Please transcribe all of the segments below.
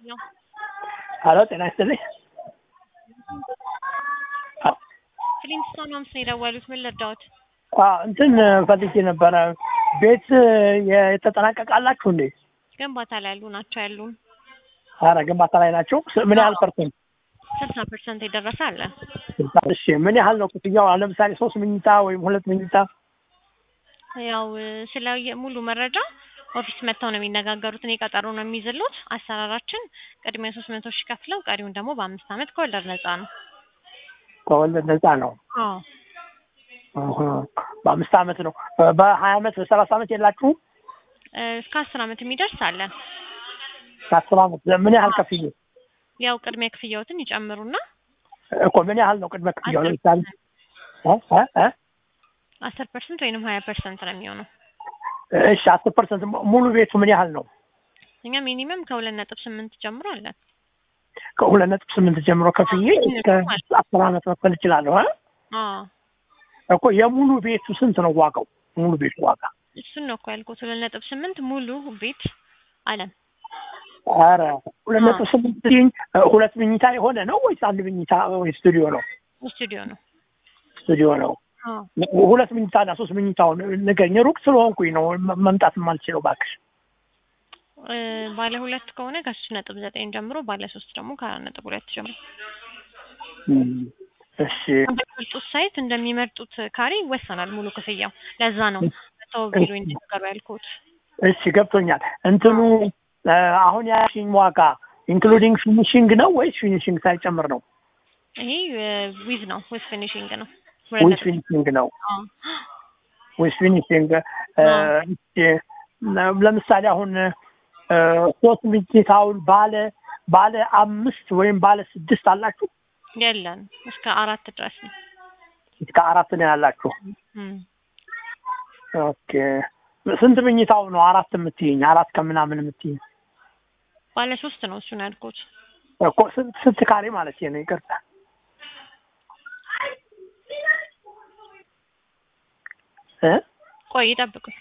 ነው። ሀሎ ጤና ይስጥልኝ። ፍሊንስቶን ሆምስ ነው የደወሉት። ምን ልርዳዎት? አዎ እንትን ፈልጌ ነበረ። ቤት የተጠናቀቃላችሁ እንዴ? ግንባታ ላይ ያሉ ናቸው ያሉን። ኧረ ግንባታ ላይ ናቸው። ስ- ምን ያህል ፐርሰንት? ስልሳ ፐርሰንት የደረሰ አለ። እሺ ምን ያህል ነው ክፍያው? አሁን ለምሳሌ ሶስት መኝታ ወይም ሁለት መኝታ ያው ስለ የ- ሙሉ መረጃ ኦፊስ መጥተው ነው የሚነጋገሩት። እኔ ቀጠሮ ነው የሚይዝሉት። አሰራራችን ቅድሚያ ሶስት መቶ ሺህ ከፍለው ቀሪውን ደግሞ በአምስት ዓመት ከወለድ ነፃ ነው። ከወለድ ነፃ ነው። አዎ እህ፣ በአምስት ዓመት ነው። በሀያ ዓመት በሰላሳ ዓመት የላችሁም? እ፣ እስከ አስር ዓመት የሚደርስ አለን። ከአስር ዓመት ምን ያህል ከፍዬ ያው ቅድሚያ ክፍያዎትን ይጨምሩና እኮ ምን ያህል ነው ቅድመ ክፍያው? ለምሳሌ እ? እ? እ? አስር ፐርሰንት ወይንም ሀያ ፐርሰንት ነው የሚሆነው። እሺ አስር ፐርሰንት ሙሉ ቤቱ ምን ያህል ነው? እኛ ሚኒመም ከሁለት ነጥብ ስምንት ጀምሮ አለን። ከሁለት ነጥብ ስምንት ጀምሮ ከፍዬ እስከ አስር ዓመት መክፈል እችላለሁ። እ? አዎ እኮ የሙሉ ቤቱ ስንት ነው ዋጋው? ሙሉ ቤቱ ዋጋ እሱን ነው እኮ ያልኩት። ሁለት ነጥብ ስምንት ሙሉ ቤት አለን። ኧረ ሁለት ነጥብ ስምንት ሲኝ ሁለት መኝታ የሆነ ነው ወይስ አንድ መኝታ ወይ ስቱዲዮ ነው? ስቱዲዮ ነው። ስቱዲዮ ነው። አዎ ሁለት መኝታና ሶስት መኝታውን ንገኝ። ሩቅ ስለሆንኩኝ ነው መ- መምጣት የማልችለው እባክሽ። እ፣ ባለ ሁለት ከሆነ ከሶስት ነጥብ ዘጠኝ ጀምሮ ባለ ሶስት ደግሞ ከአራት ነጥብ ሁለት ጀምሮ እሺ እንደሚመርጡት ሳይት እንደሚመርጡት ካሬ ይወሰናል ሙሉ ክፍያው። ለዛ ነው መተው ቢሮ እንዲነገሩ ያልኩት። እሺ ገብቶኛል። እንትኑ እ፣ አሁን ያልሽኝ ዋጋ ኢንክሉዲንግ ፊኒሽንግ ነው ወይስ ፊኒሽንግ ሳይጨምር ነው? ይሄ ዊዝ ነው ዊዝ ፊኒሽንግ ነው። ዊዝ ፊኒሽንግ ነው። አዎ ዊዝ ፊኒሽንግ እ፣ እሺ፣ ለምሳሌ አሁን እ፣ ሶስት መኝታውን ባለ ባለ አምስት ወይም ባለ ስድስት አላችሁ? የለን እስከ አራት ድረስ ነው። እስከ አራት ነው ያላችሁ። እም። ኦኬ ስንት መኝታው ነው አራት የምትይኝ? አራት ከምናምን የምትይኝ ባለ ሶስት ነው እሱን ያልኩት። እኮ ስንት ስንት ካሬ ማለት ነው? ይቅርታ እ ቆይ ይጠብቁኝ።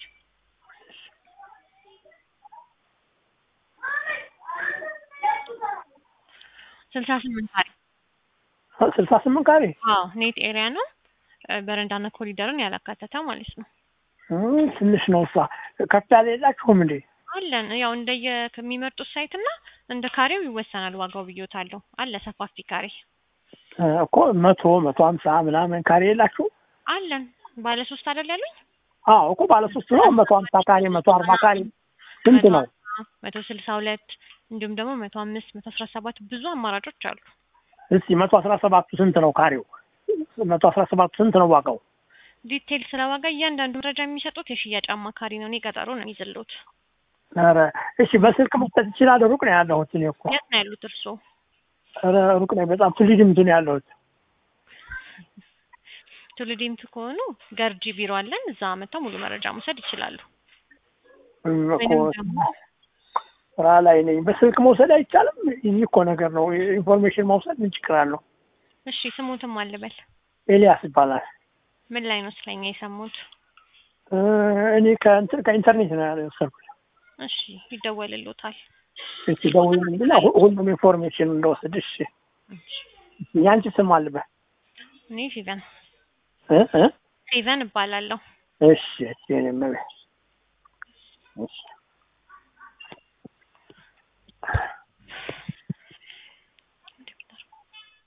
ስልሳ ስምንት ካሬ ስልሳ ስምንት ካሬ አዎ ኔት ኤሪያ ነው። እ፣ በረንዳና ኮሪደርን ያላካተተ ማለት ነው። እ፣ ትንሽ ነው እሷ። ከፍ ያለ የላችሁም እንዴ? አለን ያው እንደየ ከሚመርጡት ሳይት እና እንደ ካሬው ይወሰናል ዋጋው ብዬታለሁ። አለ ሰፋፊ ካሬ እ፣ እኮ መቶ መቶ ሀምሳ ምናምን ካሬ የላችሁ? አለን። ባለ ሶስት አይደል ያሉኝ? አዎ እኮ ባለ ሶስት ነው። መቶ ሀምሳ ካሬ መቶ አርባ ካሬ ስንት ነው? መቶ ስልሳ ሁለት እንዲሁም ደግሞ መቶ አምስት መቶ አስራ ሰባት ብዙ አማራጮች አሉ። እስቲ መቶ አስራ ሰባቱ ስንት ነው ካሬው? መቶ አስራ ሰባቱ ስንት ነው ዋጋው? ዲቴል ስለ ዋጋ እያንዳንዱ መረጃ የሚሰጡት የሽያጭ አማካሪ ነው። እኔ ቀጠሮ ነው የሚይዝልዎት። ኧረ እሺ በስልክ መስጠት ይችላል? ሩቅ ነው ያለሁት እኔ እኮ የት ነው ያሉት እርስዎ? ኧረ ሩቅ ነው በጣም ትልድምቱ ነው ያለሁት። ቱሉዲምቱ ከሆኑ ገርጂ ቢሮ አለን። እዛ መጥተው ሙሉ መረጃ መውሰድ ይችላሉ። እም፣ እኮ ወይንም ደግሞ ስራ ላይ ነኝ። በስልክ መውሰድ አይቻልም? ይህ እኮ ነገር ነው። ኢንፎርሜሽን መውሰድ ምን ችግር አለው? እሺ ስሙትም አልበል። ኤልያስ ይባላል። ምን ላይ ነው ስለኛ የሰሙት? እ፣ እኔ ከእንትን ከኢንተርኔት ነው ያለው የወሰድኩት። እሺ ይደወልልዎታል። እሺ ደውልልኝና ሁ- ሁሉም ኢንፎርሜሽን እንደወስድ። እሺ ያንቺ ስም አልበል እኔ ፊቨን እ እ ፊቨን እባላለሁ። እሺ እሺ እኔም እቤት እሺ